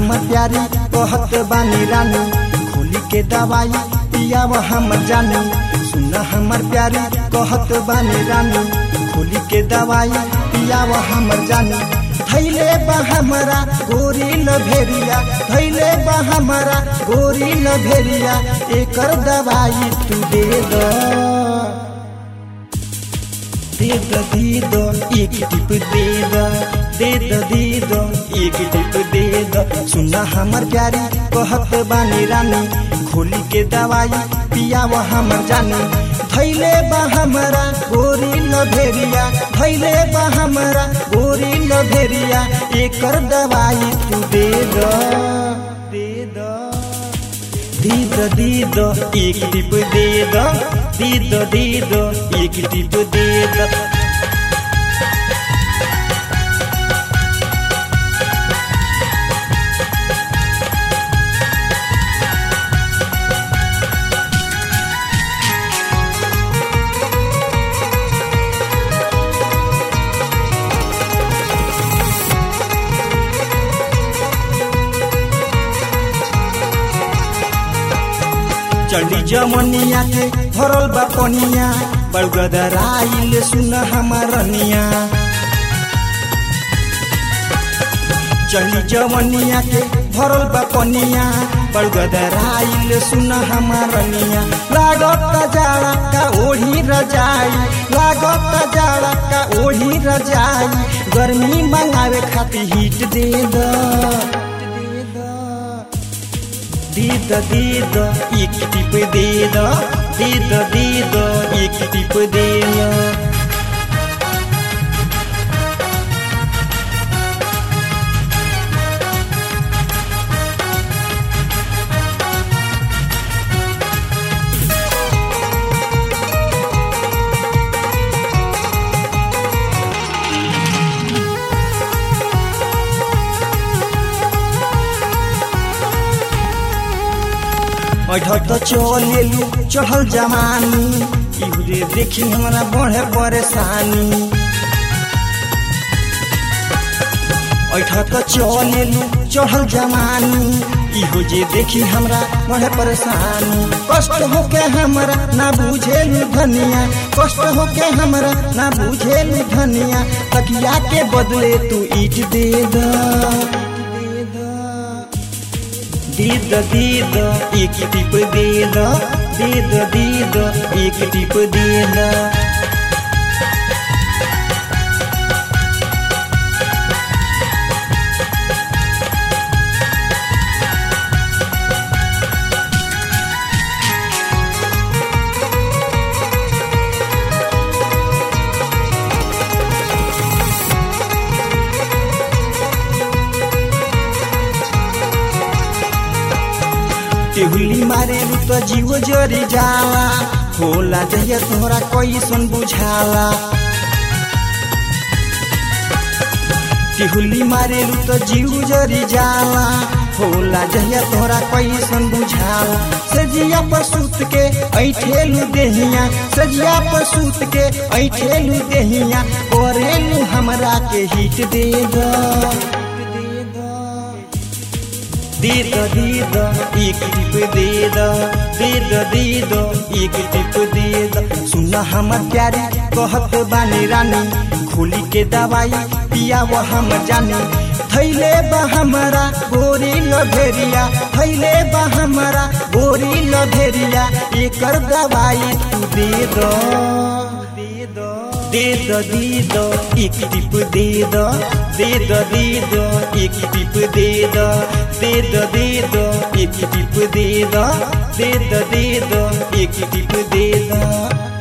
हमर प्यारी कहत बानी रानी खोली के दवाई पियाव हमर जानी सुन हमर प्यारी कहत बानी रानी खोली के दवाई पियाव हमर जानी थैले बा हमरा गोरी न भेरिया थैले बा हमरा गोरी न भेरिया एकर दवाई तू दे दो दे दो दे दो एक टिप दे दो दे दो दे दो एक टिप दे दो सुना हमर प्यारी कहत बानी रानी खोली के दवाई पियाव हमर जानी थैले बा हमरा गोरी न भेरिया थैले बा हमरा गोरी न भेरिया एकर दवाई तू दे दो दे दो दे दो दे दो एक टिप दे दो दे दो दे दो एक टिप दे दो चढ़ी जमनिया के भरल बा पनिया बड़गदराइल सुन हमारनिया चढ़ी जमनिया के भरल बा पनिया बड़गदराइल सुन हमारनिया लागत जाड़ा का ओढ़ी रजाई लागत जाड़ा का ओढ़ी रजाई गर्मी मंगावे खातिर हीट दे दो दे दो दे दो एक टिप दे दो दे दो दे दो एक टिप दे दो अठट चलेलू चढ़ल जवानी इहुरे देखी हमरा बढ़े परेशानी अठट चलेलू चढ़ल जवानी इहो जे देखी हमरा बढ़े परेशानी कष्ट होके हमरा ना बुझेलू धनिया कष्ट होके हमरा ना बुझेलू धनिया तकिया के बदले तू ईट दे दो दे दो दे दो एक टिप दे दो दे दो दे दो एक टिप दे दो टेहुली मारे तो जीव जरी जाला होला जहिया तोहरा कैसन बुझाला टेहुली मारे तो जीव जरी जाला होला जहिया तोहरा कैसन बुझाला सजिया पर सूत के ऐठेलू देहिया सजिया पर सूत के ऐठेलू देहिया करेलू हमरा के हिट दे दो दे दो दे दो एक टिप दे दो दे दो दे दो एक टिप दे दो सुना हमर प्यारी कहत बानी रानी खोली के दवाई पिया वो हम जानी थैले बा हमारा गोरी लभेरिया थैले बा हमारा गोरी लभेरिया एकर दवाई तू दे दो दे दो दे दो दे दो एक टिप दे दो दे दो दे दो एक टिप दे दो दे दो दे दो एक टिप दे दो दे दो दे दो एक टिप दे दो